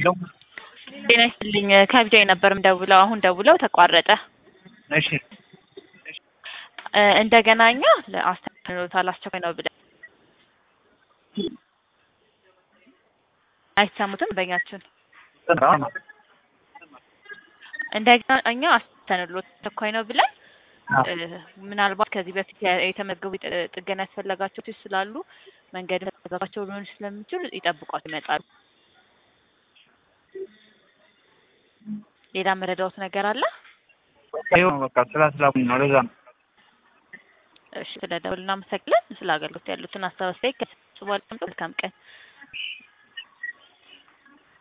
ሄሎ ጤና ይስጥልኝ ከቢጃይ ነበር የምደውለው አሁን ደውለው ተቋረጠ እሺ እ እንደገና እኛ ለአስተካክሎታል አስቸኳይ ነው ብለን አይሰሙትም በኛችን እንደገና እኛ አስተንሎት አስቸኳይ ነው ብለን እ ምናልባት ከዚህ በፊት ያ- የተመዘገቡ ጥ- ጥገና ያስፈለጋቸው ሴቶች ስላሉ መንገድ ተዘጋቸው ሊሆን ስለሚችል ይጠብቋት ይመጣሉ። ሌላ መረዳዎት ነገር አለ? ይኸው ነው በቃ ስራ ስላኩኝ ነው ለዛ ነው እሺ ስለደወሉ እናመሰግናለን። ስለ አገልግሎት ያሉትን ሀሳብ አስተያየት ከጽቧል። መልካም ቀን